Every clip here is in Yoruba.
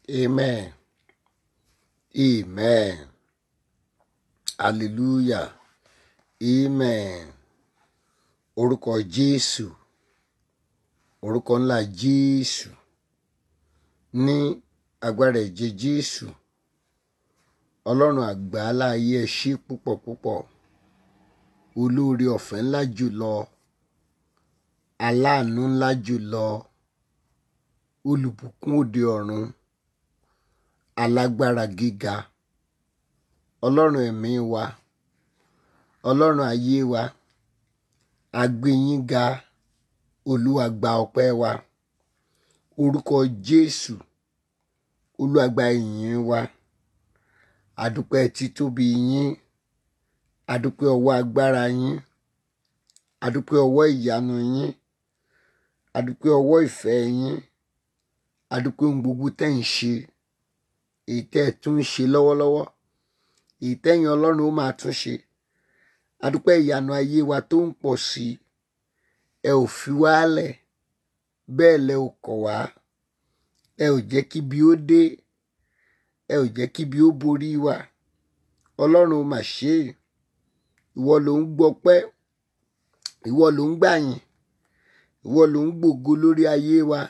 Amen. Amen. Hallelujah. Amen. Orúkọ Jésù. Orúkọ ńlá Jésù. Ní agbára ẹ̀jẹ̀ Jésù. Ọlọ́run àgbáálá ayé ẹ ṣé púpọ̀ púpọ̀. Olóore ọ̀fẹ́ ńlá jùlọ. Aláàánú ńlá jùlọ. Olùbùkún òde ọ̀run. Alágbára gíga. Ọlọ́run ẹ̀mí wa. Ọlọ́run ayé wa. A gbé yín ga. Olúwa gba ọpẹ́ wa. Orúkọ Jésù. Olúwa gba ìyìn wa. Adúpẹ́ títóbi yín. Adúpẹ́ ọwọ́ agbára yín. Adúpẹ́ ọwọ́ ìyanu yín. Adúpẹ́ ọwọ́ ìfẹ́ yín. Adúpẹ́ ohun gbogbo tẹ́ ń ṣe. Èyí tẹ́ ẹ tún ń ṣe lọ́wọ́lọ́wọ́. Èyí tẹ́yin Ọlọ́run ó máa tún ṣe. Adúpẹ́ ìyanu ayé wa tó ń pọ̀ sí i. Ẹ ò fi wálẹ̀. Bẹ́ẹ̀ lẹ ò kọ̀ wá. Ẹ ò jẹ́ kí ibi ó dé. Ẹ ò jẹ́ kí ibi ó borí wa. Ọlọ́run ó mà ṣe é. Ìwọ ló ń gbọpẹ́. Ìwọ ló ń gbàyìn. Ìwọ ló ń gbògo lórí ayé wa.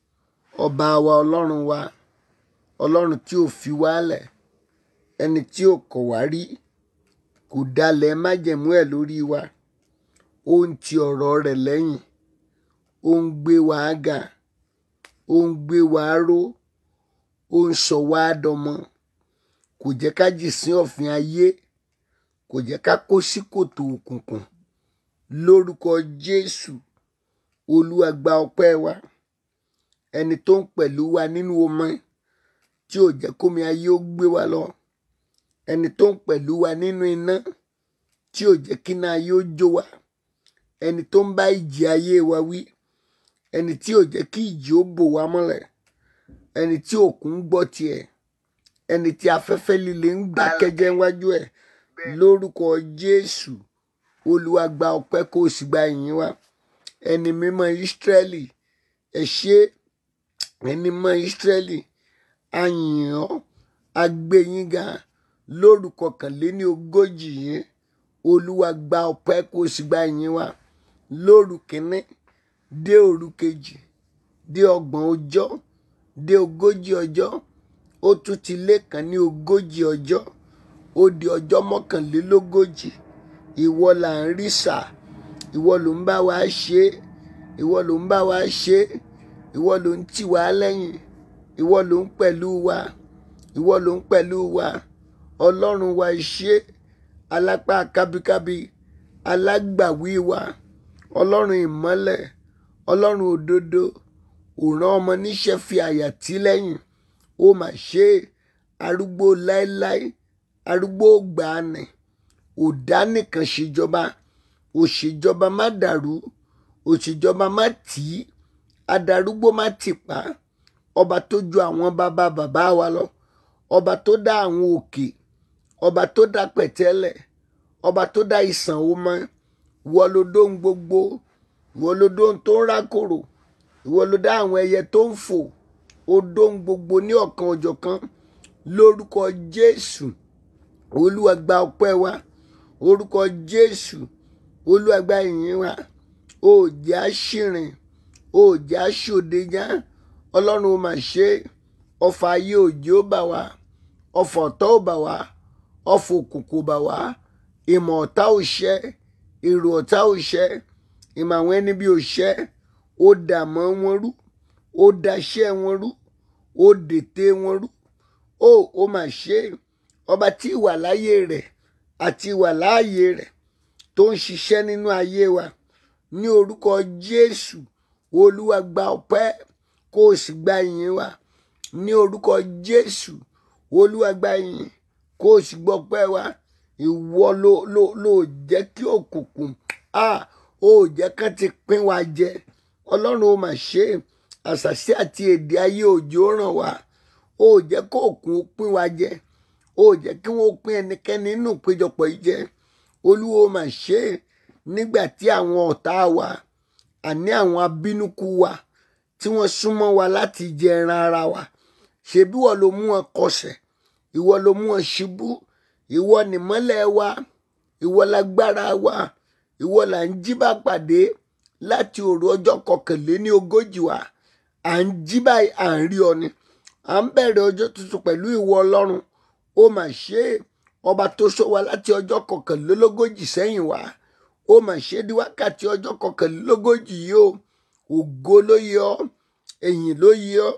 Ọba wa Ọlọ́run wa. Ọlọ́run tí ò fi wálẹ̀. Ẹni tí ò kọ̀ wá rí. Kò dalẹ̀ májẹ̀mú ẹ̀ lórí wa. Ó ń ti ọ̀rọ̀ rẹ̀ lẹ́yìn. Ó ń gbé wa ga. Ó ń gbé wa ró. Ó ń sọ wá dọmọ. Kò jẹ́ ká jì sí ọ̀fìn ayé. Kò jẹ́ ká kó sí kòtò òkùnkùn. Lórúkọ Jésù. Olúwa gba ọpẹ́ wa. Ẹni tó ń pẹ̀lú wa nínú omi tí ò jẹ́ kómi ayé ó gbé wa lọ. Ẹni tó ń pẹ̀lú wa nínú iná tí ò jẹ́ kí iná ayé ó jó wa. Ẹni tó ń bá ìjì ayé wa wí. Ẹni tí ò jẹ́ kí ìjì ó bò wá mọ́lẹ̀. Ẹni tí òkun ń gbọ́ tiẹ̀. Ẹni tí afẹ́fẹ́ líle ń gbà kẹ́jẹ́ wájú ẹ̀. Lórúkọ Jésù. Olúwa gba ọpẹ́ kó o sì gba ìyìn wa. Ẹni mímọ́ Ísírẹ́lì. Ẹ ṣé. Ẹni mímọ́ Ísírẹ́lì. A yìn ọ́. A gbé yín ga. Lórúkọ kànléní ogójì yìí. Olúwa gba ọpẹ́ kó o sì gba ìyìn wa. Lóru kìíní. Dé òru kejì. Dé ọgbọ̀n ọjọ́. Dé ogójì ọjọ́. Ó tún ti lé kan ní ogójì ọjọ́. Ó di ọjọ́ mọ́kànlélógójì. Ìwọ là ń rí sà. Ìwọ ló ń bá wa ṣe é. Ìwọ ló ń bá wa ṣe é. Ìwọ ló ń tì wá lẹ́yìn. Ìwọ ló ń pẹ̀lú wa. Ìwọ ló ń pẹ̀lú wa. Ọlọ́run wa ṣé. Alápá kábíkábí. Alágbàwí wa. Ọlọ́run ìmọ́lẹ̀. Ọlọ́run òdodo. Òrán ọmọ níṣẹ́ fi àyà tí lẹ́yìn. Ó mà ṣe é. Arúgbó láéláé. Arúgbó gbàanì. Òdá nìkan ṣèjọba. Òṣèjọba má dàrú. Òṣèjọba má tì í. Adarúgbó má tìpá. Ọba tó ju àwọn bàbá bàbá wa lọ. Ọba tó dá àwọn òkè. Ọba tó dá pẹ̀tẹ́lẹ̀. Ọba tó dá ìsàn omi. Ìwọ ló dóhun gbogbo. Ìwọ ló dóhun tó ń rákòrò. Ìwọ ló dá àwọn ẹyẹ tó ń fò. Ó dóhun gbogbo ní ọ̀kan òjọ̀kan. Lórúkọ Jésù. Olúwa gba ọpẹ́ wa. Orúkọ Jésù. Olúwa gba ìyìn wa. Ó jẹ́ àṣìrìn. Ó jẹ́ àṣòdejá. Ọlọ́run ó mà ṣe é. Ọfà ayé òjò bà wá. Ọfà ọ̀tá ò bà wá. Ọfà òkùnkùn bà wá. Ìmọ̀ ọ̀tá ò ṣẹ́. Èrò ọ̀tá ò ṣẹ́. Ìmọ̀ àwọn ẹni bí ò ṣẹ́. Ó dà mọ́ wọn rú. Ó daṣẹ́ wọn rú. Ó dètè wọn rú. Ó ó mà ṣe é. Ọba tí ìwà láyé rẹ̀ àti ìwà láàyè rẹ̀ tó ń ṣiṣẹ́ nínú ayé wa. Ní orúkọ Jésù. Olúwa gba ọpẹ́ kó o sì gba ìyìn wa. Ní orúkọ Jésù. Olúwa gba ìyìn kó o sì gbọ́ ọpẹ́ wa. Ìwọ ló ló ló jẹ́ kí òkùnkùn a ó jẹ́ kán ti pín wa jẹ. Ọlọ́run ó mà ṣe é. Àṣàṣì àti èdè ayé òjò ràn wá. Ó jẹ́ kó òkun pín wa jẹ. Ó jẹ́ kí wọ́n pín ẹnikẹ́ni nínú ìpéjọpọ̀ yìí jẹ. Olúwa ó mà ṣe é. Nígbà tí àwọn ọ̀tá wa àní àwọn abínúkú wa tí wọ́n súnmọ́ wa láti jẹ ẹran ara wa ṣebí wọ́n ló mú wọn kọsẹ̀ ìwọ ló mú wọn ṣubú ìwọ nìmọ́lẹ̀ wa ìwọ lágbára wa ìwọ là ń jí bá pàdé láti òru ọjọ́ kọkànléní ogójì wa à ń jí báyìí à ń rí ọ ni à ń bẹ̀rẹ̀ ọjọ́ tuntun pẹ̀lú ìwọ ọlọ́run ó mà ṣe é ọba tó sọ wa láti ọjọ́ kọkànlélógójì sẹ́yìn wá ó mà ṣe é di wákàtí ọjọ́ kọkànlélógójì yìí o ògo ló yẹ ọ́ ẹ̀yìn ló yẹ ọ́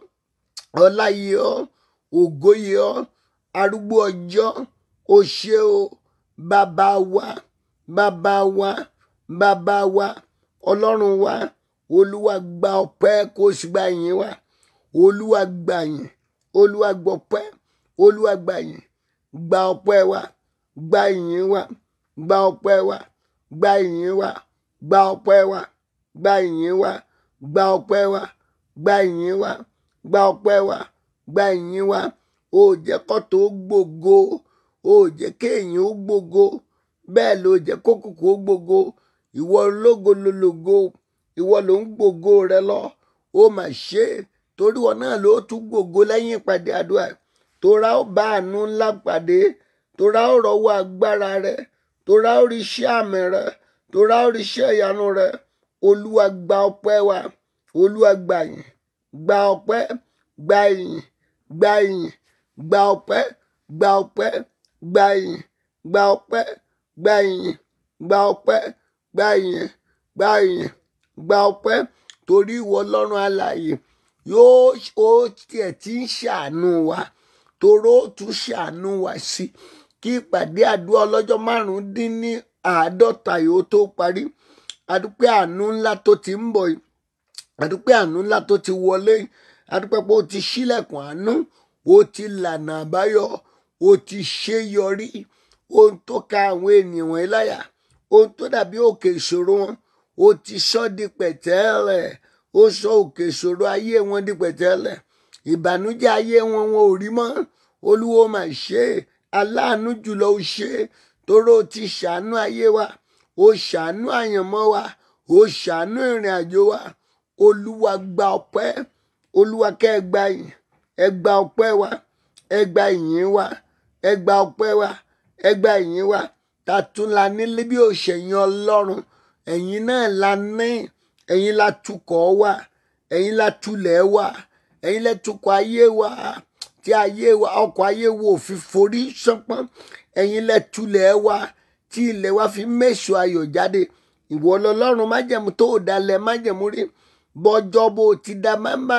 ọlá yẹ ọ́ ògo yẹ ọ́ arúgbó ọjọ́ ó ṣe o bàbá wa bàbá wa bàbá wa ọlọ́run wa olúwa gba ọpẹ́ kó o sì gba ìyìn wa olúwa gba yìn olúwa gbọpẹ́ olúwa gba yìn gba ọpẹ́ wa gba ìyìn wa gba ọpẹ́ wa gba ìyìn wa gba ọpẹ́ wa gba ìyìn wa gba ọpẹ́ wa gba ìyìn wa gba ọpẹ́ wa gba ìyìn wa ó jẹ́ kọ́tò ó gbògo ó jẹ́ kéèyàn ó gbògo bẹ́ẹ̀ ló jẹ́ kókòkò ó gbògo ìwọ ológo lológo ìwọ ló ń gbògo rẹ lọ ó mà ṣe é torí wọn náà ló tún gbògo lẹ́yìn ìpàdé àdúrà tora ó bá àánú ńlá pàdé tora ó rọ́wọ́ agbára rẹ tora ó rí iṣẹ́ àmì rẹ tora ó rí iṣẹ́ ìyanu rẹ olúwa gba ọpẹ́ wa olúwa gba yìn gba ọpẹ́ gba yìn gba yìn gba ọpẹ́ gba ọpẹ́ gba yìn gba ọpẹ́ gba yìn gba ọpẹ́ gba yìn gba yìn gba ọpẹ́ torí ìwọ Ọlọ́run alààyè yóò ó tiẹ̀ ti ń ṣàánú wa toró ó tún ṣàánú wa sí kí ìpàdé àdúrà ọlọ́jọ́ márùn-ún dín ní àádọ́ta yóò tó parí adúpẹ́ àánú ńlá tó ti ń bọ̀ yìí adúpẹ́ àánú ńlá tó ti wọlé yìí adúpẹ́ pé ó ti ṣílẹ̀kùn àánú ó ti lànà àbáyọ ó ti ṣe yọrí ohun tó ka àwọn ènìyàn wọ̀nyí láyà ohun tó dàbí òkè ìṣòro wọn ó ti sọ di pẹ̀tẹ́lẹ̀ ó sọ òkè ìṣòro ayé wọn di pẹ̀tẹ́lẹ̀ ìbànújẹ́ ayé wọn wọn ò rí mọ́ olúwo mà ṣe é aláàánú jùlọ ó ṣe é toró ó ti ṣàánú ayé wa ó ṣàánú àyànmọ́ wa ó ṣàánú ìrìn àjò wa olúwa gba ọpẹ́ olúwa kẹ́ ẹ gba yìn ẹ gba ọpẹ́ wa ẹ gba ìyìn wa ẹ gba ọpẹ́ wa ẹ gba ìyìn wa ta tún la nílé bí òṣèyìn ọlọ́run ẹ̀yin náà la ní ẹ̀yin la tukọ̀ wa ẹ̀yin la tulẹ̀ wa ẹ̀yin la tukọ̀ ayé wa tí ayé wa ọkọ̀ ayé wo fi forí sánpọ́n ẹ̀yin la tulẹ̀ wa tí ilẹ̀ wa fi méṣù ayọ̀ jáde ìwọ lọlọ́run májẹ̀mú tó dalẹ̀ májẹ̀mú rí bọ́jọ́ bó ti da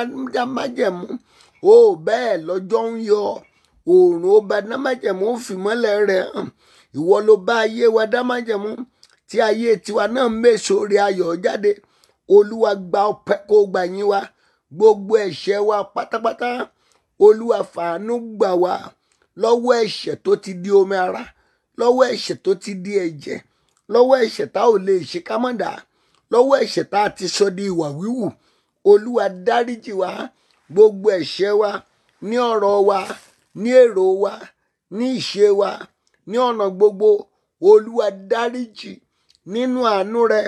májẹ̀mú ó bẹ́ẹ̀ lọ́jọ́ ń yọ oòrùn ó ba dá májẹ̀mú ó fìmọ́lẹ̀ rẹ̀ hàn ìwọ ló bá ayé wa dá májẹ̀mú tí ayé tiwa náà méṣù rí ayọ̀ jáde olúwa gba ọpẹ́ kó gbà yín wa gbogbo ẹ̀ṣẹ̀ wa pátápátá olúwa fàánú gbà wá lọ́wọ́ ẹ̀ṣẹ̀ tó ti di omi ara lọ́wọ́ ẹ̀ṣẹ̀ tó ti di ẹ̀jẹ̀ lọ́wọ́ ẹ̀ṣẹ̀ tá ò lè ṣe ká mọ̀ dá lọ́wọ́ ẹ̀ṣẹ̀ tá a ti sọ di ìwà wíwù olúwa dáríjì wá gbogbo ẹ̀ṣẹ̀ wa ní ọ̀rọ̀ wa ní èrò wa ní ìṣe wa ní ọ̀nà gbogbo olúwa dáríjì nínú àánú rẹ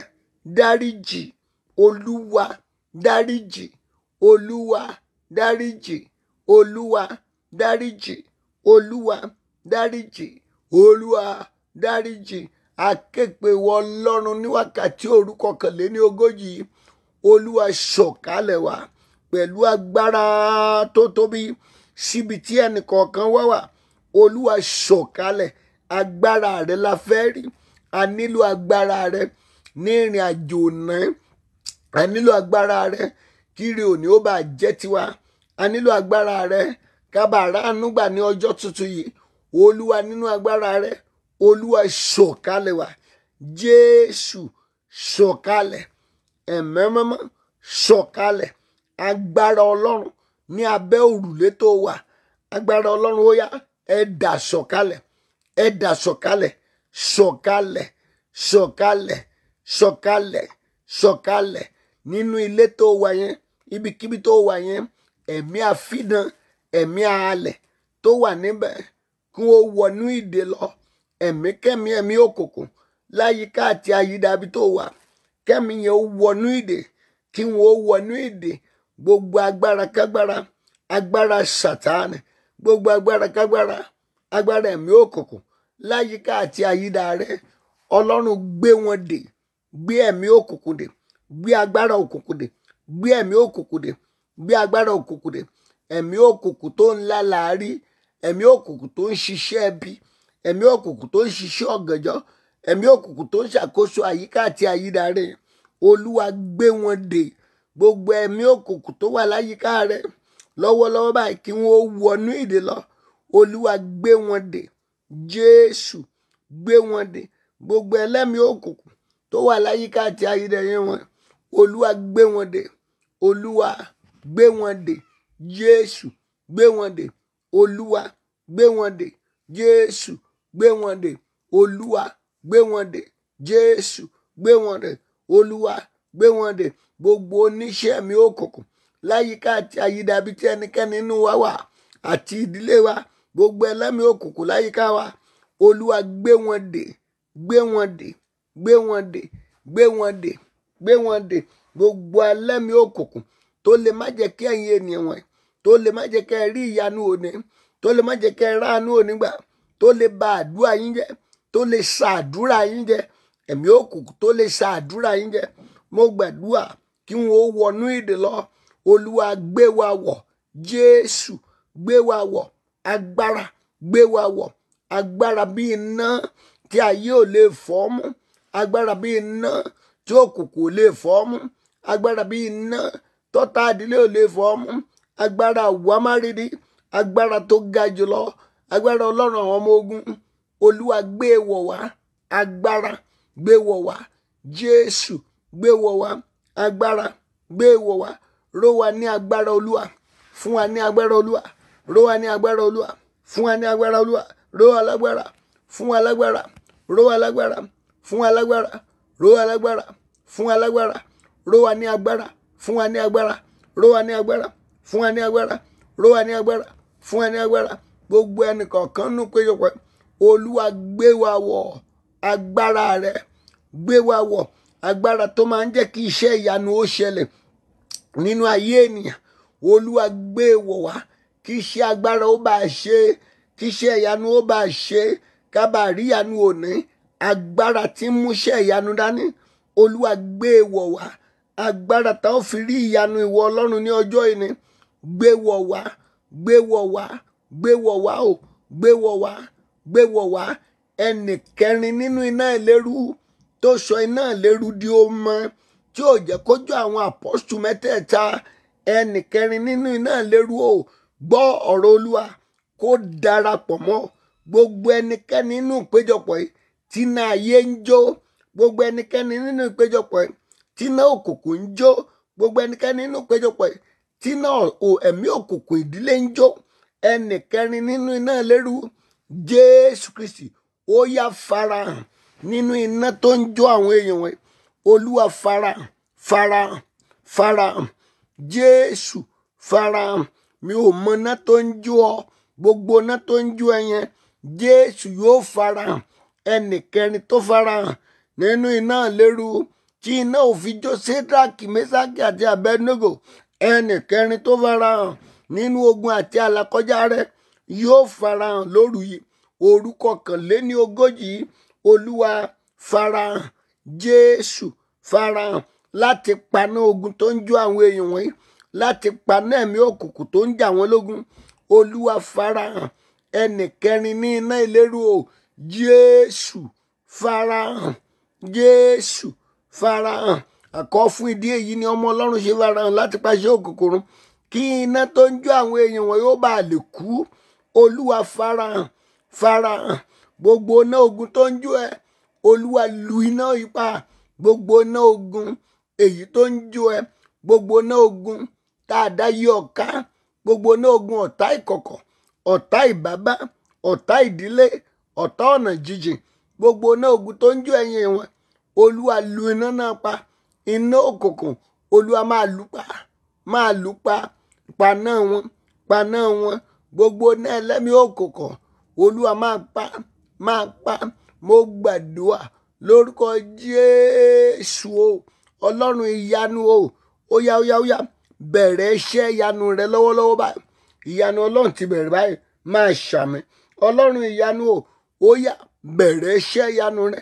dáríjì olúwa dáríjì olúwa dáríjì olúwa dáríjì olúwa dáríjì olúwa dáríjì aképe wọ ọlọ́run ní wákàtí òru kọkànléní ogójì olúwa sọ̀kalẹ̀ wá pẹ̀lú agbára tó tóbi síbi tí ẹnìkọ̀ọ̀kan wá wà olúwa sọ̀kalẹ̀ agbára rẹ la fẹ́ rí a nílò agbára rẹ ní ìrìn àjò náà a nílò agbára rẹ kíri òní ó bá jẹ́ tiwa a nílò agbára rẹ kábàárà ànúgbà ní ọjọ́ tuntun yìí olúwa nínú agbára rẹ olúwa sọ̀kalẹ̀ wá jésù sọ̀kalẹ̀ ẹ̀mẹ́mẹ́mọ́ sọ̀kalẹ̀ agbára ọlọ́run ní abẹ́ òrùlé tó wà agbára ọlọ́run ó yá ẹ dà sọ̀kalẹ̀ ẹ dà sọ̀kalẹ̀ sọ̀kalẹ̀ sọ̀kalẹ̀ sọ̀kalẹ̀ sọ̀kalẹ̀ nínú ilé tó wà yẹn ibikíbi tó wà yẹn ẹ̀mí àfidàn ẹ̀mí àhalẹ̀ tó wà níbẹ̀ kí wọ́n wọnú ìdè lọ ẹ̀mí kẹ́mi ẹ̀mí òkùnkùn láyìíká àti àyídábí tó wà kẹ́mi yẹn ó wọnú ìdè kí wọ́n ó wọnú ìdè gbogbo agbára kágbára agbára sàtáànì gbogbo agbára kágbára agbára ẹ̀mí òkùnkùn láyìíká àti àyídà rẹ ọlọ́run gbé wọn dè gbé ẹ̀mí òkùnkùn dè gbé agbára òkùnkùn dè gbé ẹ̀mí òkùnkùn dè gbé agbára òkùnkùn dè ẹ̀mí òkùnkùn tó ń lá làárí ẹ̀mí òkùnkùn tó ń ṣiṣẹ́ ẹbí ẹ̀mí òkùnkùn tó ń ṣiṣẹ́ ọ̀gànjọ́ ẹ̀mí òkùnkùn tó ń ṣàkóso àyíká àti àyídà rẹ olúwa gbé wọn dè gbogbo ẹ̀mí òkùnkùn tó wà láyìíká rẹ lọ́wọ́lọ́wọ́ báyìí kí wọ́n wọnú ìdè lọ olúwa gbé wọn dè jésù gbé wọn dè gbogbo ẹlẹ́mìí òkùnkùn tó wà láyìíká àti àyídà yẹn wọn olúwa gbé wọn dè olúwa gbé wọn dè jésù gbé wọn dè olúwa gbé wọn dè jésù gbé wọn dè olúwa gbé wọn dè jésù gbé wọn dè olúwa gbé wọn dè gbogbo oníṣẹ́ mi òkùnkùn láyìíká àti àyídà bíi tí ẹnikẹ́ni nínú wa wà àti ìdílé wa gbogbo ẹlẹ́mìí òkùnkùn láyìíká wa olúwa gbé wọn dè gbé wọn dè gbé wọn dè gbé wọn dè gbé wọn dè gbogbo ẹlẹ́mìí òkùnkùn tó lè má jẹ́ kí ẹ̀yin ènìyàn wọ̀nyí tó lè má jẹ́ kẹ́ ẹ rí ìyanu òní tó lè má jẹ́ kẹ́ ẹ ráàánú òní gbà tó lè ba àdúrà yín jẹ́ tó lè sa àdúrà yín jẹ́ ẹ̀mí òkùnkùn tó lè sa àdúrà yín jẹ́ mo gbàdúrà kí wọn ó wọnú ìdè lọ olúwa gbé wa wọ̀ jésù gbé wa wọ̀ agbára gbé wa wọ̀ agbára bí iná tí ayé ò lè fọ́ mú agbára bí iná tí òkùnkùn ò lè fọ́ mú agbára bí iná tọ́ta àdílé ò lè fọ́ mú agbára wàmárìdí agbára tó ga jùlọ agbára ọlọ́run àwọn ọmọ ogun olúwa gbé wọ̀ wá agbára gbé wọ̀ wá jésù gbé wọ̀ wá agbára gbé wọ̀ wá ró wa ní agbára olúwa fún wa ní agbára olúwa ró wa ní agbára olúwa fún wa ní agbára olúwa ró wa lágbára fún wa lágbára ró wa lágbára fún wa lágbára ró wa lágbára fún wa lágbára ró wa ní agbára fún wa ní agbára ró wa ní agbára fún wa ní agbára ró wa ní agbára fún wa ní agbára gbogbo ẹnìkọ̀ọ̀kan nù péjọpọ̀ olúwa gbé wa wọ̀ agbára rẹ gbé wa wọ̀ agbára tó máa ń jẹ́ kí iṣẹ́ ìyanu ó ṣẹlẹ̀ nínú ayé ènìyàn olúwa gbé wọ̀ wá kí iṣẹ́ agbára ó bá ṣe kí iṣẹ́ ìyanu ó bá ṣe kábà rí ìyanu òní agbára tí ń múṣẹ́ ìyanu dání olúwa gbé wọ̀ wá agbára tá ó fi rí ìyanu ìwọ ọlọ́run ní ọjọ́ ìní gbé wọ̀ wá gbé wọ̀ wá gbé wọ̀ wá o gbé wọ̀ wá gbé wọ̀ wá ẹnì kẹrin nínú iná ìléru tó sọ iná ìléru di ọmọ tí ò jẹ́ kójú àwọn àpọ́sù mẹ́tẹ̀ẹ̀ta ẹnì kẹrin nínú iná ìléru o gbọ́ ọ̀rọ̀ olúwa kó darapọ̀ mọ́ gbogbo ẹnikẹ́ni nínú ìpéjọpọ̀ yìí tí iná ayé ń jó gbogbo ẹnikẹ́ni nínú ìpéjọpọ̀ yìí tí iná òkùnkùn ń jó gbogbo ẹnikẹ́ni nínú ìpéjọpọ̀ yìí tí iná ẹ̀mí òkùnkùn ìdílé ń jó ẹnìkẹrin nínú iná ìléru jésù kristi ó yá farahàn nínú iná tó ń jó àwọn èèyàn wọn olúwa farahàn farahàn farahàn jésù farahàn mi ò mọ iná tó ń jó ọ gbogbo iná tó ń jó ẹ yẹn jésù yóò farahàn ẹnìkẹrin tó farahàn nínú iná ìléru tí iná ò fi jó sédraki mẹsàkì àti abednego ẹnìkẹrin tó farahàn nínú ogun àti àlàkọjá rẹ yóò farahàn lóru yìí orúkọ kànléní ogójì olúwa farahàn jésù farahàn láti paná ogun tó ń jó àwọn èèyàn wọ̀nyí láti paná ẹ̀mí òkùnkùn tó ń jà wọ́n lógun olúwa farahàn ẹnìkẹrin ní iná ìléru o jésù farahàn jésù farahàn àkọ́ fún ìdí èyí ni ọmọ ọlọ́run ṣe farahàn láti pàṣẹ òkùnkùn run kí iná tó ń jó àwọn èèyàn wọn yóò bá lè kú olúwa farahàn farahàn gbogbo iná ogun tó ń jó ẹ olúwa lu iná ipa gbogbo iná ogun èyí tó ń jó ẹ gbogbo iná ogun tá a dá yí ọ̀ká gbogbo iná ogun ọ̀tá ìkọ̀kọ̀ ọ̀tá ìbábá ọ̀tá ìdílé ọ̀tá ọ̀nà jíjìn gbogbo iná ogun tó ń jó ẹ̀yìn wọn olúwa lu iná náà pa iná òkùnkùn olúwa máa lù pa máa lù pa paná wọn paná wọn gbogbo náà ẹlẹ́mìí òkùnkùn olúwa máa pa máa pa mo gbàdúrà lórúkọ jésù o ọlọ́run ìyanu o ó yá ó yá ó yá bẹ̀rẹ̀ iṣẹ́ ìyanu rẹ lọ́wọ́lọ́wọ́ báyìí ìyanu ọlọ́run ti bẹ̀rẹ̀ báyìí máa ṣàmì ọlọ́run ìyanu o ó yá bẹ̀rẹ̀ iṣẹ́ ìyanu rẹ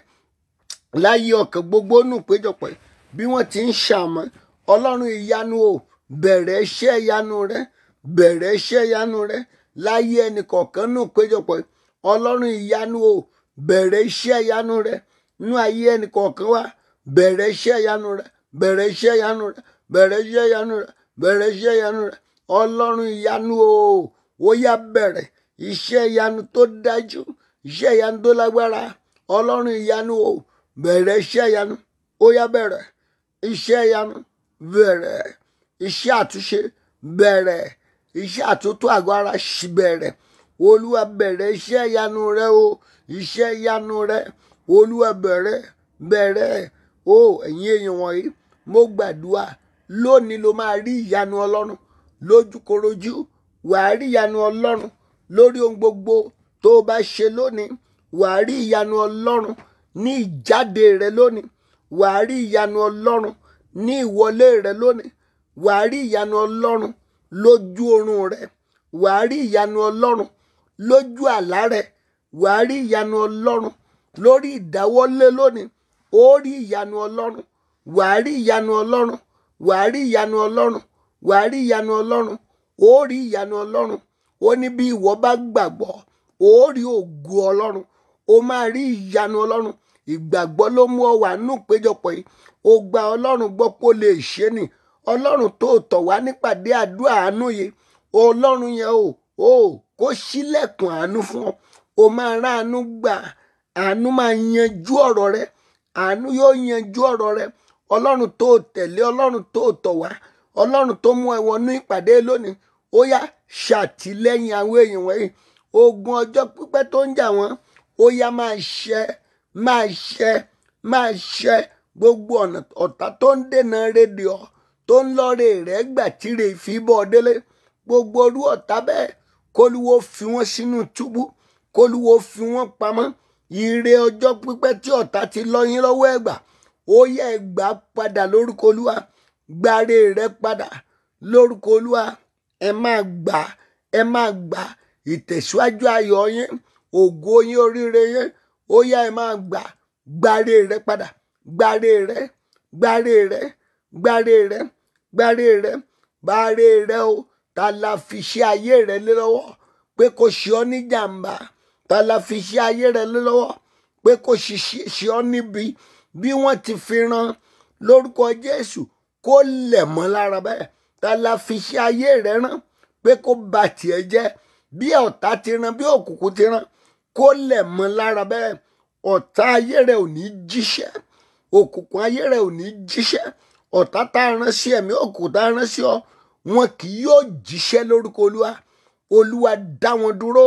láyé ọkàn gbogbo nù péjọpọ̀ yìí bí wọ́n ti ń ṣàmọ́ ọlọ́run ìyanu o bẹ̀rẹ̀ iṣẹ́ ìyanu rẹ bẹ̀rẹ̀ iṣẹ́ ìyanu rẹ láyé ẹnì kọ̀ọ̀kan nù péjọpọ̀ yìí ọlọ́run ìyanu o bẹ̀rẹ̀ iṣẹ́ ìyanu rẹ nú ayé ẹnì kọ̀ọ̀kan wa bẹ̀rẹ̀ iṣẹ́ ìyanu rẹ bẹ̀rẹ̀ iṣẹ́ ìyanu rẹ bẹ̀rẹ̀ iṣẹ́ ìyanu rẹ bẹ̀rẹ̀ iṣẹ́ ìyanu rẹ ọlọ́run ìyanu o ó yá bẹ̀rẹ̀ iṣẹ́ ìyanu tó dájú iṣẹ́ ìyanu tó lágbára ọlọ́run ìyanu o bẹ̀rẹ̀ iṣẹ́ ìyanu ó yá bẹ̀rẹ̀ iṣẹ́ ìyanu bẹ̀rẹ̀ iṣẹ́ àtúnṣe bẹ̀rẹ̀ iṣẹ́ àtúntò àgọ́ ara ṣì bẹ̀rẹ̀ olúwa bẹ̀rẹ̀ iṣẹ́ ìyanu rẹ o iṣẹ́ ìyanu rẹ olúwa bẹ̀rẹ̀ bẹ̀rẹ̀ o ẹ̀yin èèyàn wọ̀nyí mo gbàdúrà lónìí ló máa rí ìyanu ọlọ́run lójúkorojú wàá rí ìyanu ọlọ́run lórí ohun gbogbo tó o bá ṣe lónìí wàá rí ìyanu ọlọ́run ní ìjáde rẹ lónìí wàá rí ìyanu ọlọ́run ní ìwọlé rẹ lónìí wàá rí ìyanu ọlọ́run lójú oorun rẹ wàá rí ìyanu ọlọ́run lójú àlá rẹ wàá rí ìyanu ọlọ́run lórí ìdáwọ́lé lónìí ó rí ìyanu ọlọ́run wàá rí ìyanu ọlọ́run wàá rí ìyanu ọlọ́run wàá rí ìyanu ọlọ́run ó rí ìyanu ọlọ́run ó ní bí ìwọ bá gbàgbọ́ ó rí ògo ọlọ́run ó máa rí ìyanu ọlọ́run ìgbàgbọ́ ló mú ọ wà nù péjọpọ̀ yìí ó gba ọlọ́run gbọ́ pé ó lè ṣe ni ọlọ́run tó tọ̀ wá nípàdé àdúrà àánú yìí ọlọ́run yẹn o o kó ṣílẹ̀kùn àánú fún ọ o máa rá àánú gbà àánú máa yanjú ọ̀rọ̀ rẹ àánú yóò yanjú ọ̀rọ̀ rẹ ọlọ́run tó tẹ̀lé ọlọ́run tó tọ̀ wá ọlọ́run tó mú ẹ wọnú ìpàdé lónìí ó yá ṣàtìlẹ́yìn àwọn èèyàn wọ̀nyí ogun ọjọ́ pípẹ́ tó ń jà wọ́n ó yá máa ṣẹ máa ṣẹ máa ṣẹ gbogbo ọ̀nà ọ̀tá tó ń dènà rédíò tó ń lọ́ọ̀rẹ́ rẹ̀ gbà tíre ìfibọ̀ délé gbogbo orú ọ̀tá bẹ́ẹ̀ kólúwo fi wọ́n sínú túbú kólúwo fi wọ́n pamọ́ ire ọjọ́ pípẹ́ tí ọ̀tá ti lọ́yìn lọ́wọ́ ẹ̀gbà ó yẹ ẹ̀gbà padà lórúkọ olúwa gbàre rẹ padà lórúkọ olúwa ẹ máa gbà ẹ máa gbà ìtẹ̀síwájú ayọ̀ yín ògo yín oríire yín ó yá ẹ máa gbà gbàre rẹ padà gbàre rẹ gbàre rẹ gbàre rẹ gbàre rẹ gbàre rẹ o ta la fi ṣe ayé rẹ lé lọ́wọ́ pé kò ṣe ọ́ ní jàǹbá ta la fi ṣe ayé rẹ lé lọ́wọ́ pé kò ṣe ọ́ níbi bí wọ́n ti fi ran lórúkọ Jésù kó lẹ̀ mọ́ lára bẹ́ẹ̀ ta la fi ṣe ayé rẹ rán pé kó ba tiẹ̀ jẹ́ bí ọ̀tá ti ran bí òkùnkùn ti ran kó lẹ̀ mọ́ lára bẹ́ẹ̀ ọ̀tá ayé rẹ ò ní jíṣẹ́ òkùnkùn ayé rẹ ò ní jíṣẹ́ ọ̀tá tá a rán sí ẹ̀mí òkùnkùn tá a rán sí ọ wọn kì yóò jíṣẹ́ lórúkọ olúwa olúwa dá wọn dúró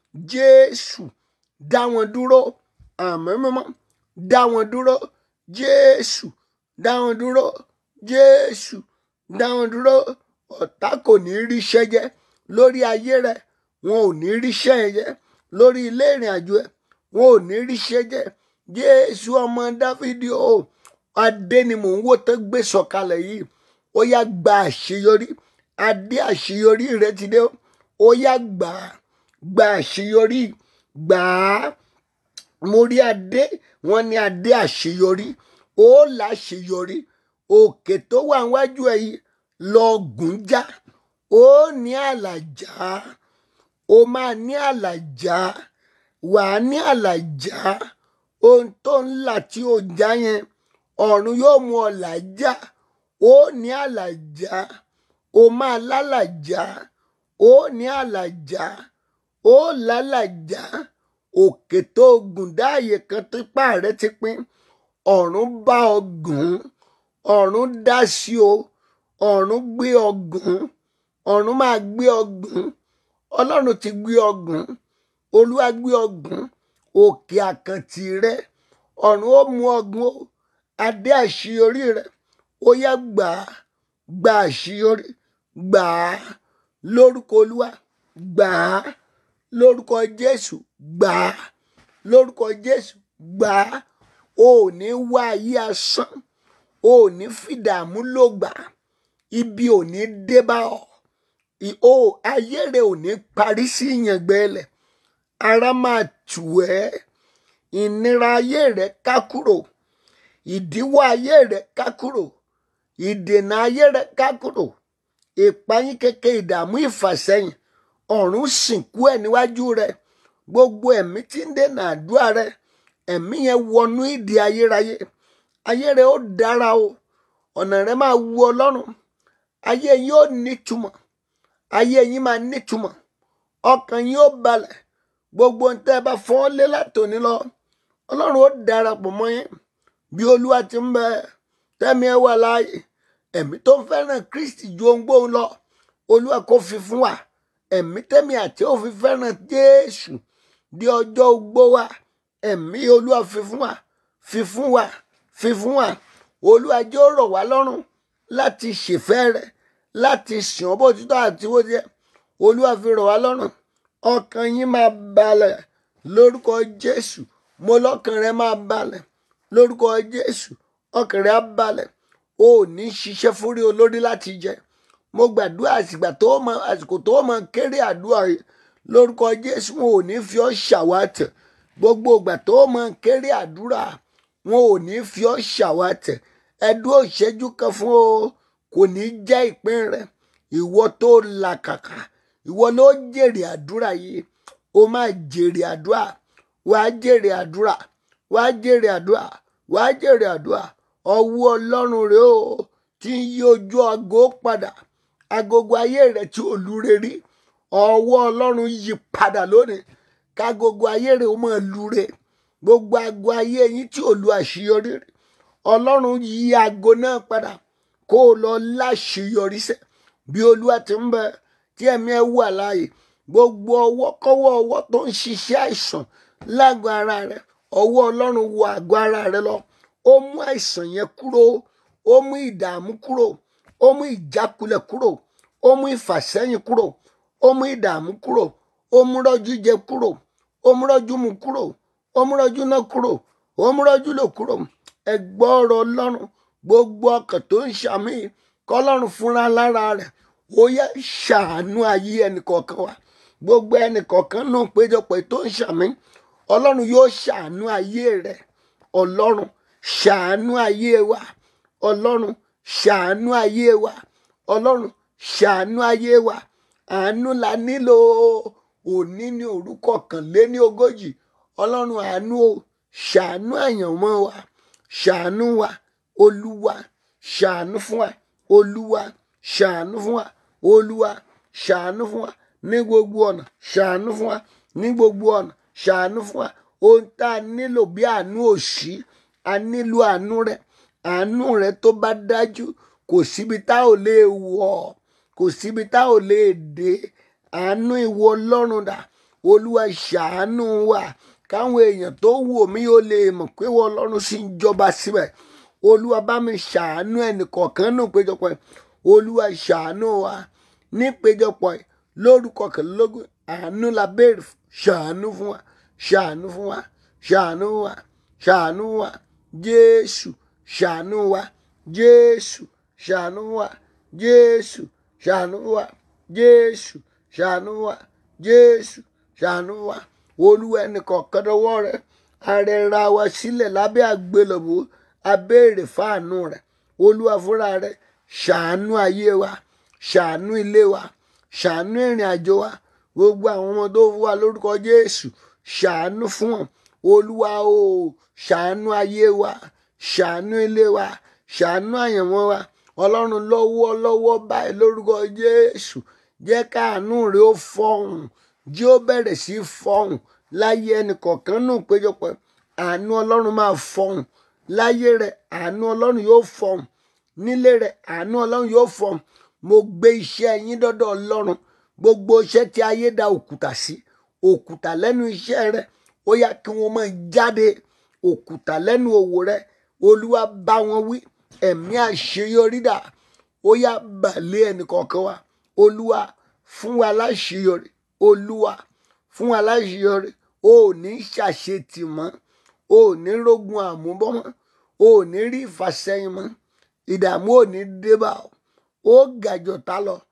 jésù dá wọn dúró àmín mímọ́ dá wọn dúró jésù dá wọn dúró jésù dá wọn dúró ọ̀tá kò ní ríṣẹ́ jẹ lórí ayé rẹ wọn ò ní ríṣẹ́ yẹn jẹ lórí ilé ìrìn àjò ẹ wọn ò ní ríṣẹ́ jẹ jésù ọmọ dáfídì o adé ni mò ń wò tó gbé sọ̀kalẹ̀ yìí ó yá gba àṣeyọrí adé àṣeyọrí rẹ ti dé ó yá gbà á gba àṣeyọrí gbà á mo rí adé wọn ní adé àṣeyọrí ó láṣeyọrí òkè tó wà níwájú ẹ yìí lọ gùn já ó ní àlàjá ó máa ní àlàjá wà á ní àlàjá ohun tó ń là tí ó já yẹn ọ̀run yóò mú ọ làjá ó ní àlàjá ó máa lálàjá ó ní àlàjá ó lálàjá òkè tó gùn dáàyè kan típá rẹ ti pín ọ̀run bá ọ gùn ọ̀run dá sí o ọ̀run gbé ọ gùn ọ̀run máa gbé ọ gùn ọlọ́run ti gbé ọ gùn olúwa gbé ọ gùn òkè àkàntì rẹ ọ̀run ó mú ọ gùn o adé àṣeyọrí rẹ ó yá gbà á gbà àṣeyọrí gbà á lórúkọ olúwa gbà á lórúkọ jésù gbà á lórúkọ jésù gbà á o ò ní wá ayé asán o ò ní fìdààmú ló gbà ibi ò ní dé bá ọ ì- ó ayé rẹ ò ní parí sí ìyàngbẹ́lẹ̀ ara máa tù ẹ́ ìnira ayé rẹ ká kúrò ìdíwọ́ ayé rẹ ká kúrò ìdènà ayé rẹ ká kúrò ìpayín kékeré ìdààmú ìfàsẹ́yìn ọ̀run sìnkú ẹ̀ níwájú rẹ gbogbo ẹ̀mí tí ń dènà àdúrà rẹ ẹ̀mí yẹn wọnú ìdí ayérayé ayé rẹ ó dára o ọ̀nà rẹ máa wu ọlọ́run ayé yín ó nítumọ̀ ayé yín máa nítumọ̀ ọkàn yín ó balẹ̀ gbogbo ohun tẹ́ ẹ bá fọ́ lé látòní lọ ọlọ́run ó darapọ̀ mọ́ yín bí olúwa ti ń bẹ tẹ́mi ẹ wà láàyè ẹ̀mí tó ń fẹ́ràn kristi ju ohun gbóhùn lọ olúwa kò fi fún wa ẹ̀mí tẹ́mi àti ó fi fẹ́ràn jésù di ọjọ́ ogbó wa ẹ̀mí olúwa fi fún wa fi fún wa fi fún wa olúwa jẹ́ ó rọ̀ wá lọ́rùn láti ṣèfẹ́ rẹ̀ láti sìn ọ́ bó ti tọ́ àti bó ti yẹ olúwa fi rọ̀ wá lọ́rùn ọkàn yín máa balẹ̀ lórúkọ jésù mo lọ́kàn rẹ máa balẹ̀ lórúkọ jésù ọkàn rẹ á balẹ̀ o ò ní ṣiṣẹ́ fúnrí olórí láti jẹ mo gbàdúrà àsìgbà tó mọ àsìkò tó mọ kéré àdúrà yìí lórúkọ jésù wọn ò ní fi ọ́ ṣàwátẹ̀ gbogbo ìgbà tó mọ kéré àdúrà wọn ò ní fi ọ́ ṣàwátẹ̀ ẹdún òṣèjú kan fún o kò ní jẹ́ ìpín rẹ ìwọ tó làkàkà ìwọ ló jèrè àdúrà yìí o máa jèrè àdúrà wàá jèrè àdúrà wàá jèrè àdúrà wàá jèrè àdúrà ọwọ́ ọlọ́run rẹ o tí ń yí ojú aago padà agogo ayé rẹ tí ò lure rí ọwọ́ ọlọ́run yí padà lónìí kágogo ayé rẹ ó máa lure gbogbo aago ayé yín tí ò lu àṣeyọrí rí ọlọ́run yí aago náà padà kó o lọ láṣeyọrí sẹ́ bí olúwa ti ń bẹ tí ẹ̀mí ẹ wà láàyè gbogbo ọwọ́ kọ́wọ́ ọwọ́ tó ń ṣiṣẹ́ àìsàn lágọ̀ ara rẹ ọwọ́ ọlọ́run wọ àgọ́ ara rẹ lọ ó mú àìsàn yẹn kúrò ó mú ìdààmú kúrò ó mú ìjákulẹ̀ kúrò ó mú ìfàsẹ́yìn kúrò ó mú ìdààmú kúrò ó mú rọ́jú jẹ kúrò ó mú rọ́jú mu kúrò ó mú rọ́jú náà kúrò ó mú rọ́jú lò kúrò ẹ gbọ́ ọ̀rọ̀ ọlọ́run gbogbo ọkàn tó ń ṣàmì kọ́lọ́run fúnra lára rẹ̀ ó yẹ ṣàánú ayé ẹnìkọ̀ọ̀kan wa gbogbo ẹnìkọ̀ọ̀kan náà péjọpọ̀ tó ń ṣàmì ọlọ́run yóò ṣàánú ayé rẹ̀ ọlọ́run ṣàánú ayé wa ọlọ́run ṣàánú ayé wa ọlọ́run ṣàánú ayé wa àánú la nílò òní ní orúkọ kan lé ní ogójì ọlọ́run àánú o ṣàánú àyànmọ́ wa ṣàánú wa olúwa ṣàánú fún wa olúwa ṣàánú fún wa olúwa ṣàánú fún wa ní gbogbo ọ̀nà ṣàánú fún wa ní gbogbo ọ̀nà ṣàánú fún wa ohun tá a nílò bí àánú òṣì a nílò àánú rẹ àánú rẹ tó bá dájú kò síbi tá ò lè wọ̀ kò síbi tá ò lè dé àánú ìwọ ọlọ́run dà olúwa ṣàánú wa káwọn èèyàn tó wò mí ó lè mọ̀ pé ìwọ ọlọ́run sì ń jọba síbẹ̀ olúwa bá mi ṣàánú ẹnìkọ̀ọ̀kan nù péjọpọ̀ yìí olúwa ṣàánú wa ní péjọpọ̀ yìí lórúkọ kẹlẹ́lógún àánú la béèrè fún ṣàánú fún wa ṣàánú fún wa ṣàánú wa ṣàánú wa jésù ṣàánú wa jésù ṣàánú wa jésù ṣàánú wa jésù ṣàánú wa jésù ṣàánú wa olúwa ẹnìkọ̀ọ̀kan dọwọ́ rẹ arẹra wa sílẹ̀ lábẹ́ àgbélébùú abéèrè fáànù rẹ olúwa fúnra rẹ ṣàánú ayé wa ṣàánú ilé wa ṣàánú ìrìn àjò wa gbogbo àwọn ọmọ tó fún wa lórúkọ jésù ṣàánú fún wọn olúwa o ṣàánú ayé wa ṣàánú ilé wa ṣàánú àyànmọ́ wa ọlọ́run lọ́wọ́ lọ́wọ́ báyìí lórúkọ jésù jẹ́ káàánú rẹ ó fọhùn jí ó bẹ̀rẹ̀ sí í fọhùn láyé ẹnìkọ̀ọ̀kan nù péjọpọ̀ àánú ọlọ́run máa fọhùn láyé rẹ àánú ọlọ́run yóò fọhùn nílé rẹ àánú ọlọ́run yóò fọhùn mo gbé iṣẹ́ yín dọ́dọ̀ ọlọ́run gbogbo iṣẹ́ tí ayé da òkúta sí òkúta lẹ́nu iṣẹ́ rẹ ó yá kí wọ́n máa jáde òkúta lẹ́nu òwò rẹ olúwa bá wọn wí ẹ̀mí àṣeyọrí dà ó yá bàlẹ́ ẹnìkọ̀ọ̀kan wa olúwa fún wa láṣeyọrí olúwa fún wa láṣeyọrí o ò ní ṣàṣetì mọ́ o ò ní rógun àmúbọ́ mọ́ o ò ní rí ìfàsẹ́yìn mọ́ ìdààmú ò ní débà ọ́ ó gàjọ̀tá lọ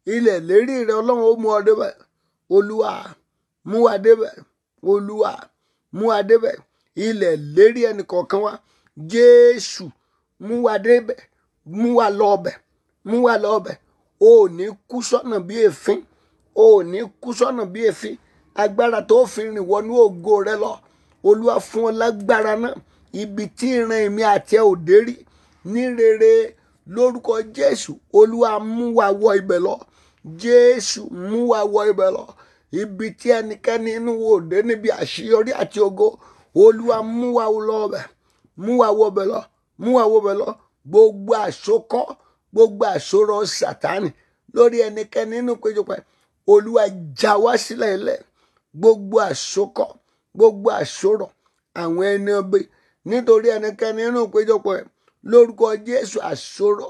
ilẹ̀ lérí rẹ ọlọ́run ó mú ọ débẹ̀ olúwa mú wa débẹ̀ olúwa mú wa débẹ̀ ilẹ̀ lérí ẹnì kọ̀ọ̀kan wa jésù mú wa débẹ̀ mú wa lọ́ọ̀bẹ̀ mú wa lọ́ọ̀bẹ̀ o ò ní kú sọ́nà bí èéfín o ò ní kú sọ́nà bí èéfín agbára tó fi rìn wọnú ògo rẹ lọ olúwa fún ọ lágbára náà ibi tí ìran èmi àti ẹ ò dé rí ní rere lórúkọ jésù olúwa mú wa wọ ibẹ̀ lọ jésù mú wa wọ ibẹ̀ lọ ibi tí ẹnikẹ́ni inú wo dé níbi àṣeyọrí àti ògo olúwa mú wa lọ ọbẹ̀ mú wa wọ ọbẹ̀ lọ mú wa wọ ọbẹ̀ lọ gbogbo àsokọ́ gbogbo àsorọ sátánì lórí ẹnikẹ́ni nínú péjọpọ̀ olúwa já wá sílẹ̀ ilẹ̀ gbogbo àsokọ́ gbogbo àsorọ àwọn ẹni ọbẹ̀ nítorí ẹnikẹ́ni nínú péjọpọ̀ lórúkọ jésù àsorọ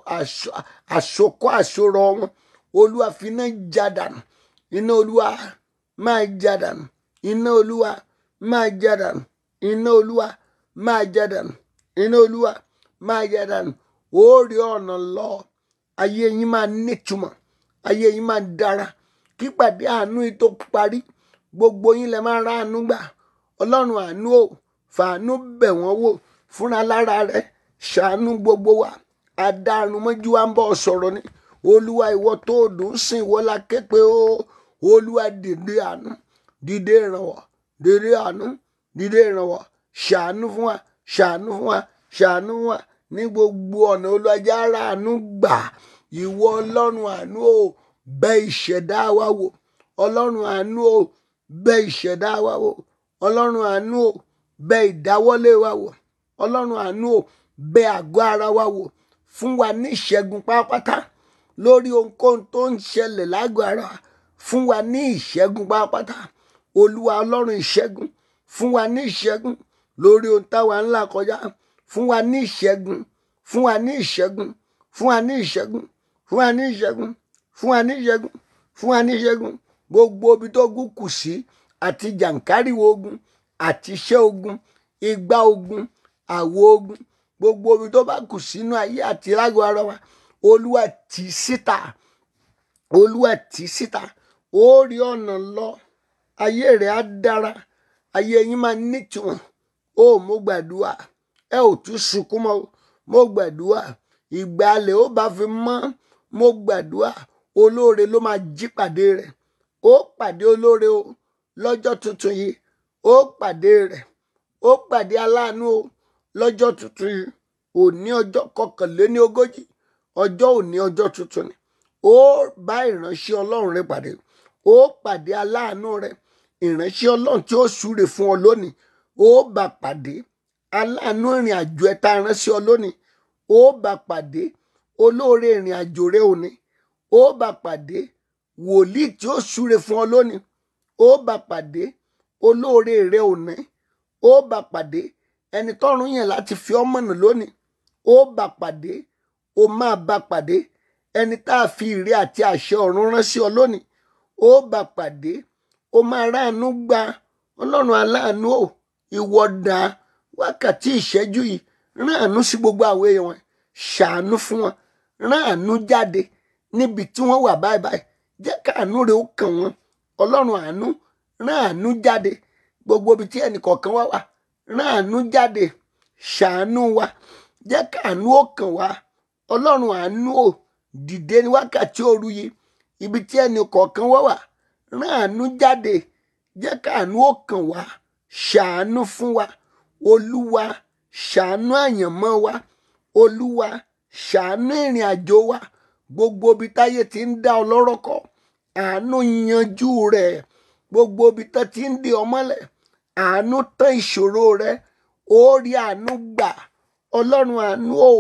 àsokọ́ àsorọ wọn olúwa fi iná já dànù iná olúwa máa já dànù iná olúwa máa já dànù iná olúwa máa já dànù iná olúwa máa já dànù ó rí ọ̀nà lọ ayé yín máa nítumọ̀ ayé yín máa dára kípàdé àánú yìí tó parí gbogbo yín lè máa ra àánú gbà ọlọ́run àánú ò fàánú bẹ̀ wọ́n wò fúnra lára rẹ̀ ṣàánú gbogbo wa adarun mọ́jú wa ń bọ̀ sọ̀rọ̀ ni olúwa ìwọ tó dùn sìn ìwọ la ké pé ó olúwa dìde àánú dìde ìrànwọ́ dìde àánú dìde ìrànwọ́ ṣàánú fún wa ṣàánú fún wa ṣàánú fún wa ní gbogbo ọ̀nà olùwàjà ara àánú gbà ìwọ ọlọ́run àánú ò bẹ̀ ìṣẹ̀dá wa wò ọlọ́run àánú ò bẹ̀ ìṣẹ̀dá wa wò ọlọ́run àánú ò bẹ̀ ìdáwọ́lé wa wò ọlọ́run àánú ò bẹ̀ àgọ́ ara wa wò fún wa ní ìṣẹ́gun pátápátá lórí ohunkóhun tó ń ṣẹlẹ̀ lágọ̀ọ́ ara fún wa ní ìṣẹ́gun pátápátá olúwa ọlọ́run ìṣẹ́gun fún wa ní ìṣẹ́gun lórí ohun táwa ńlá kọjá fún wa ní ìṣẹ́gun fún wa ní ìṣẹ́gun fún wa ní ìṣẹ́gun fún wa ní ìṣẹ́gun fún wa ní ìṣẹ́gun fún wa ní ìṣẹ́gun gbogbo ibi tó gún kù sí àti jàǹkáríwò ogun àti iṣẹ́ ogun igbá ogun àwo ogun gbogbo ibi tó bá kù sínú ayé àti lágọ̀ọ́ ara wa olúwa tì í síta olúwa tì í síta ó rí ọ̀nà lọ ayé rẹ̀ á dára ayé yín máa nítumọ̀ ó mo gbàdúrà ẹ ò tún sunkún mọ́ mo gbàdúrà ìgbàlẹ̀ ó bá fi mọ́ mo gbàdúrà olóore ló máa jí pàdé rẹ̀ ó pàdé olóore o lọ́jọ́ tuntun yìí ó pàdé rẹ̀ ó pàdé aláàánú o lọ́jọ́ tuntun yìí òní ọjọ́ kọkànléní ogójì ọjọ́ òní ọjọ́ tuntun ni ó bá ìránṣẹ́ ọlọ́run rẹ pàdé ó pàdé aláàánú rẹ ìránṣẹ́ ọlọ́run tí ó súre fún ọ lónìí ó bá pàdé aláàánú ìrìn àjò ẹ tá a ránṣẹ́ ọ lónìí ó bá pàdé olóore ìrìn àjò rẹ òní ó bá pàdé wòlíì tí ó súre fún ọ lónìí ó bá pàdé olóore rẹ òní ó bá pàdé ẹni tọ́run yẹn láti fi ọ́ mọ̀nà lónìí ó bá pàdé ó máa bá pàdé ẹni tá a fi ìrè àti àṣẹ ọ̀run rán sí ọ lónìí ó bá pàdé ó máa ráàánú gba ọlọ́run aláàánú ò ìwọ dá wákàtí ìṣẹ́jú yìí ráàánú sí gbogbo àwọn èèyàn wọn ṣàánú fún wọn ráàánú jáde níbi tí wọ́n wà báyìí báyìí jẹ́ káàánú rẹ̀ ó kàn wọ́n ọlọ́run àánú ráàánú jáde gbogbo ibi tí ẹnìkọ̀ọ̀kan wá wà ráàánú jáde ṣàánú wa jẹ́ káàánú ó kàn wá ọlọ́run àánú ò dìde ní wákàtí òru yìí ibi tí ẹnì kọ̀ọ̀kan wá wà ráàánú jáde jẹ́ káàánú ó kàn wá ṣàánú fún wa olúwa ṣàánú àyànmọ́ wa olúwa ṣàánú ìrìn àjò wa gbogbo ibi táyé ti ń dá ọlọ́rọ̀ kọ àánú yanjú rẹ̀ gbogbo ibi tó ti ń di ọmọlẹ̀ àánú tán ìṣòro rẹ̀ ó rí àánú gbà ọlọ́run àánú ò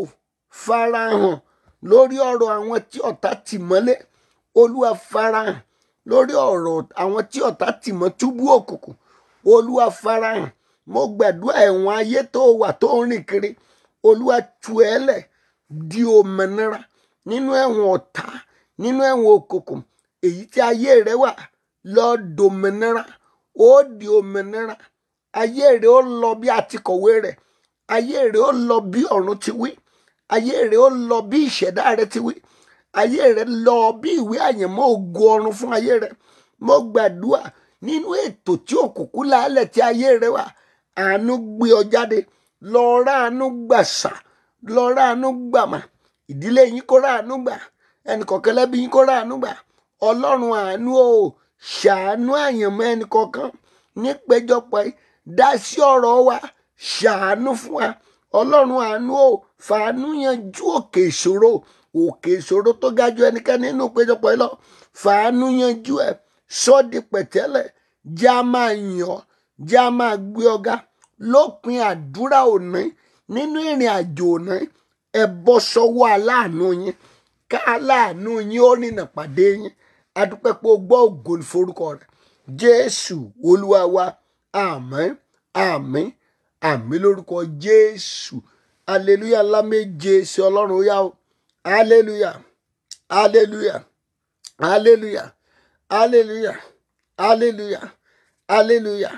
farahàn lórí ọ̀rọ̀ àwọn tí ọ̀tá tì mọ́lé olúwa farahàn lórí ọ̀rọ̀ àwọn tí ọ̀tá tì mọ́ túbú òkùnkùn olúwa farahàn mo gbàdúrà ẹ̀wọ̀n ayé tó wà tó ń rìn kiri olúwa tú ẹ lẹ̀ di òmìnira nínú ẹ̀wọ̀n ọ̀tá nínú ẹ̀wọ̀n òkùnkùn èyí tí ayé rẹ wà lọ dòmìnira ó di òmìnira ayé rẹ ó lọ bí àtikọ̀wé rẹ ayé rẹ ó lọ bí ọ̀run ti wí ayé rẹ ó lọ bí ìṣẹ̀dá rẹ ti wí ayé rẹ lọ bí ìwé àyànmọ́ ògo ọ̀run fún ayé rẹ mo gbàdúrà nínú ètò tí òkùnkùn lálẹ́ tí ayé rẹ wà àánú gbé ọ jáde lọ rà àánú gbàsà lọ rà àánú gbàmà ìdílé yín kó rà àánú gbà ẹnìkọ̀ọ̀kan lẹ́bí yín kó rà àánú gbà ọlọ́run àánú o ṣàánú àyànmọ́ ẹnìkọ̀ọ̀kan nípéjọpọ̀ yìí dá sí ọ̀rọ̀ wa ṣàánú fún wa ọlọ́run àánú o fàánú yanjú òkè ìṣòro òkè ìṣòro tó ga ju ẹnikẹ́ni nínú ìpéjọpọ̀ yìí lọ fàánú yanjú ẹ sọ́ọ̀dì pẹ̀tẹ́lẹ̀ já máa yàn já máa gbé ọ̀gá lópin àdúrà òní nínú ìrìn àjò òní ẹ bọ́ sọ́wọ́ aláàánú yín ká aláàánú yín ó rìnà pàdé yín adúpẹ́ pé o gbọ́ ògo ní forúkọ rẹ̀ jésù olúwa wa àmín àmín àmín lórúkọ jésù aleluya ńlá méje sí ọlọ́run ó yá o aleluya aleluya aleluya aleluya aleluya aleluya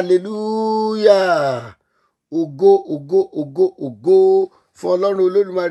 aleluya ògo ògo ògo ògo fún ọlọ́run olódùmarè.